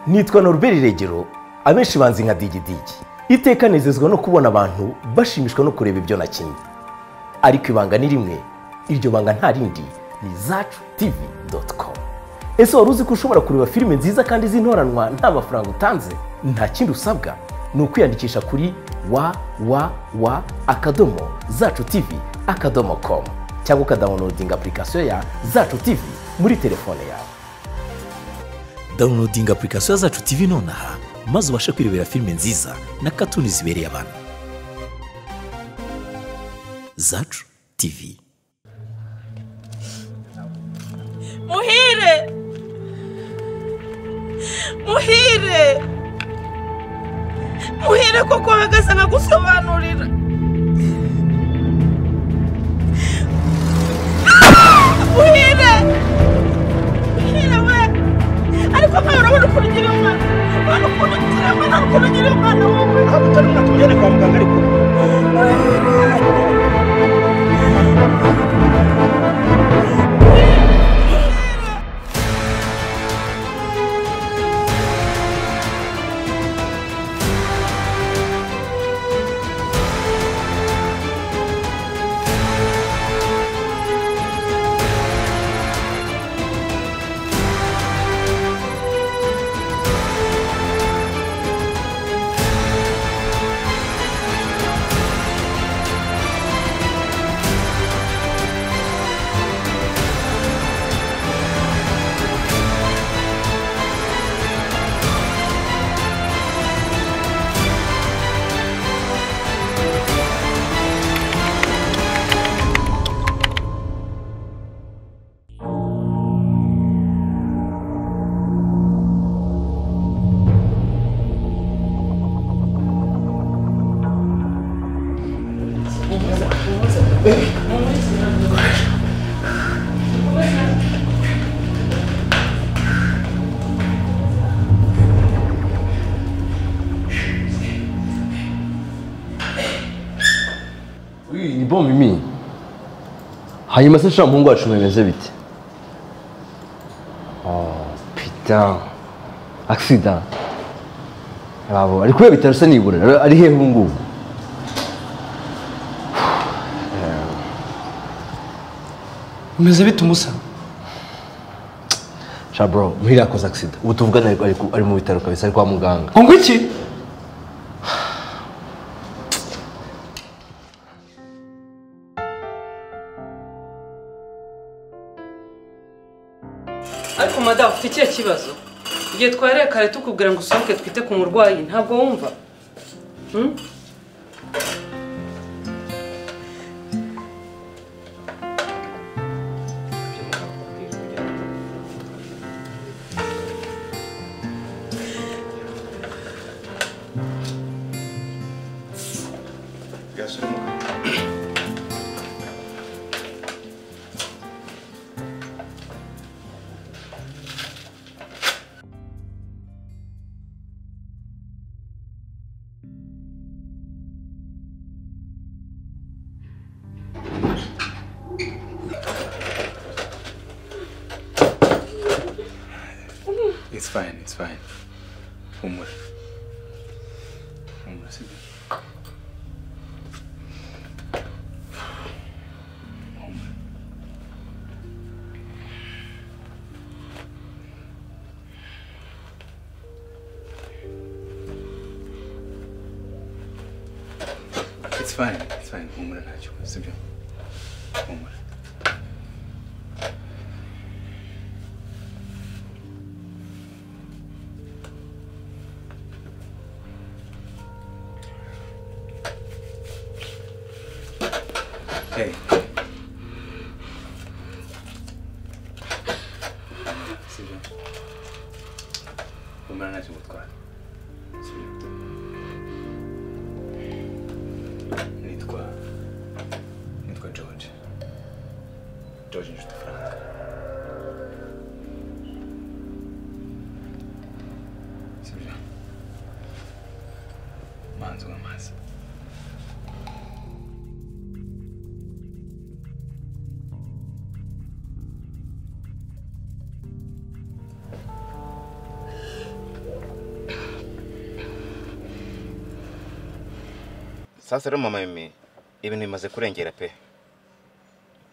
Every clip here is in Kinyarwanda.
nitwa Norbert regero abenshi banzi nka digidigi iteka nezezwa no kubona abantu bashimishwa no kureba ibyo nakinnye ariko ibanga ni rimwe iryo banga nta rindi ni zacu tivi doti komu ese wari uzi ko ushobora kureba filime nziza kandi z'intoranwa nta mafaranga utanze nta kindi usabwa ni ukwiyandikisha kuri wa wa wa akadomo zacu tivi akadomo komu cyangwa ukadawunodinga apurikasiyo ya zacu tivi muri telefone yawe dawunodinga apurikasiyo zacu tivi nonaha maze ubashe kwirebera filime nziza na katuni zibereye abantu zacu tivi muhire muhire muhire koko uhagaze nkagusobanurira Ah! muhire muhire we ariko mwe urabona ukuntu ugira umwana urabona ukuntu ugira umwana urabona ukuntu ugira umwana wowe ntabwo utari umwana tujyane kwa muganga ariko Uyu ni bon mimi hanyuma se sha muhungu wacu mumeze bite oh putain accident babo ari kubera bitaro se nibura Ari- ari hehe ubu ngubu umeze bite umusa sha bro muhira yakoze accident ubu tuvugana ariko ari ku- ari mu bitaro kabisa ari kwa muganga ngo iki ariko madamu ufite ikihe kibazo igihe twareye kare tukubwira ngo usohoke twite ku murwayi ntabwo wumva Hmm? It's fine, it's fine. Humura. Humura, sibyo? Humura. It's fine, it's fine. Humura ntacyo, sibyo? Humura. Hey. Sibyo? Humura ntacyo gutwara. Sibyo? nitwa nitwa george george nshuti frank sibyo manzi w'amazi sasa rero mama mimi ibintu bimaze kurengera pe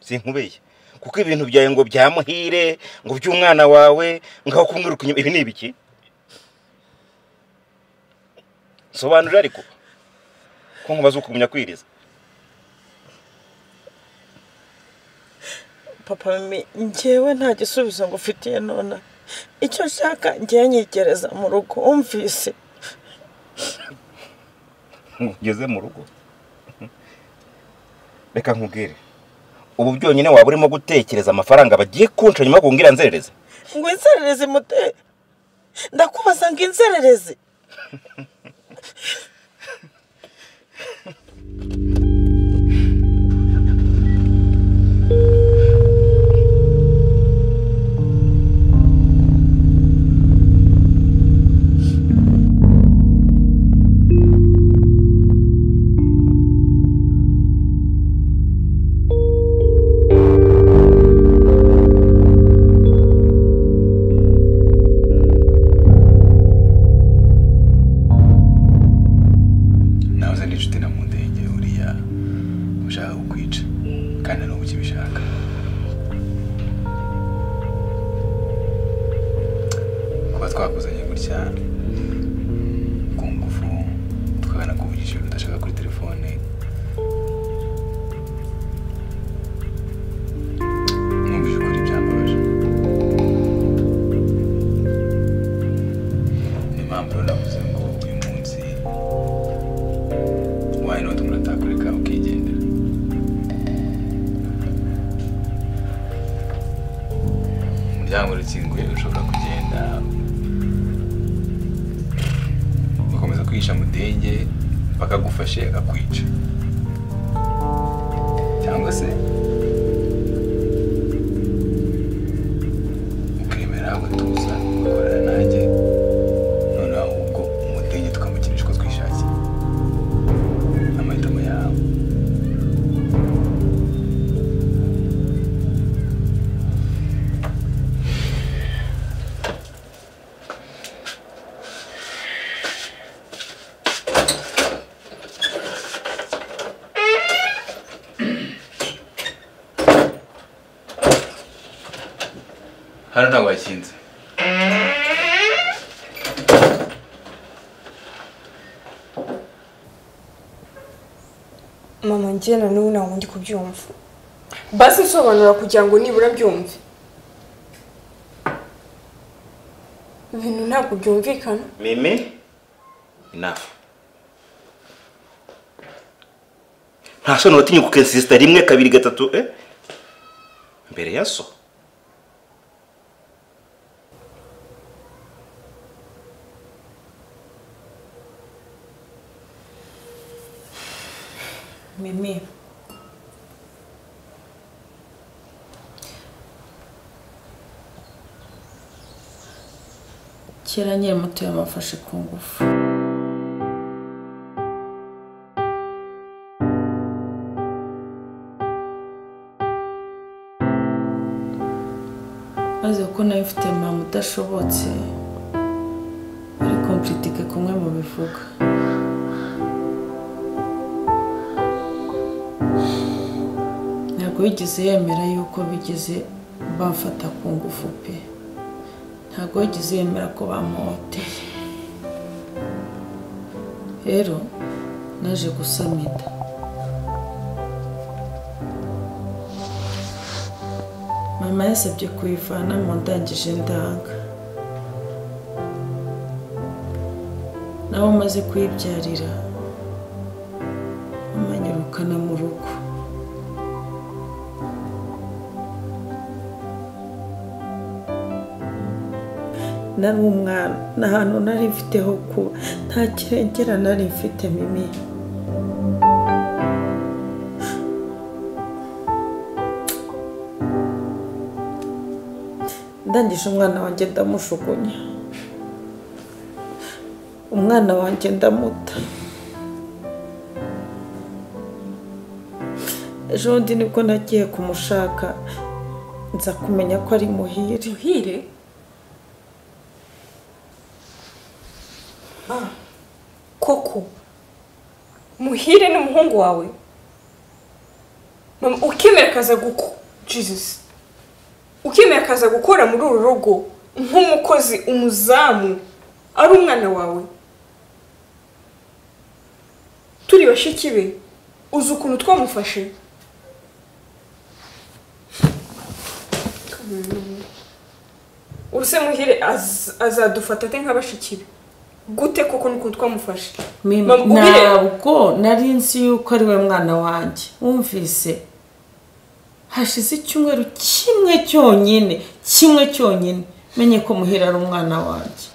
sinkubeye kuko ibintu byawe ngo bya muhire ngo by'umwana wawe ngaho kumwiruka inyuma ibi ni ibiki sobanurira ariko ko nkubaza ukumenya kwiriza papa mi njyewe nta gisubizo ngo ufitiye nona icyo nshaka njyewe nyigereza mu rugo wumvise ugeze mu rugo reka nkubwire ubu byonyine waba urimo gutekereza amafaranga bagiye kunca nyuma yo kungira nzerereze ngo inzererezi mute ndakubaza ngo inzererezi nawe uzana inshuti na mu ndege uriya ushaka kukwica kandi n'ubu ukibishaka kuba twakuzanye gutya ku ngufu tukabona kuvugisha ibintu udashaka kuri telefone mwumvise ukuri byambabaje ni impamvu rero navuze ngo uyu munsi why not muratakoreka ukigendera umuryango urakinguye ushobora kugenda ugakomeza kwihisha mudenge bakagufashe akakwica cyangwa se ukemera ugatuza ugakorana nanjye noneho ubwo umudenge tukamukinisha uko twishakiye amahitamo yawe hano ntabwo hakinze mama njyana n'ubu ntabwo ndi kubyumva basi nsobanura kugira ngo nibura byumve ibintu ntabwo byumvikana mimi enough nta soni watinyuka ukensisita rimwe kabiri gatatu eh mbere ya so mimi kera nyiri muto yamufashe ku ngufu maze kuko nayo mfite mama udashobotse ari kompritike kumwe mu bivuga ntabwo yigeze yemera yuko bigeze bamfata ku ngufu pe ntabwo yigeze yemera ko bamuhoteye rero naje gusamida mama yasabye kuyivana mu ndangije ndanga nawe umaze kuyibyarira amanyirukana mu rugo nari umwana nta hantu nari mfite ho kuba nta kirengera nari mfite mimi ndangije umwana wanjye ndamushugunya umwana wanjye ndamuta ejo bundi nibwo nagiye kumushaka nza kumenya ko ari muhire muhire koko muhire ni umuhungu wawe mama ukemera akaza guko jesus ukemera akaza gukora muri uru rugo nk'umukozi umuzamu ari umwana wawe turi bashiki be uzi ukuntu twamufashe uruse muhire az- azadufata ate nka bashiki be gute koko n'ukuntu twamufashe Mim- Mama, ubire- ntabwo nari nzi yuko ari we mwana wanjye wumvise hashize icyumweru kimwe cyonyine kimwe cyonyine menye ko muhira ari umwana wanjye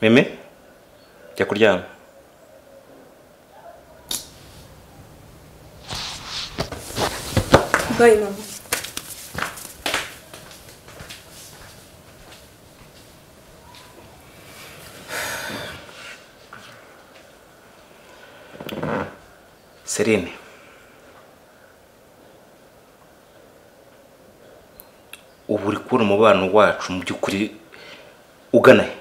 meme jya kuryama Bye, mama. serene ubu uri kubona umubano wacu mu by'ukuri ugana he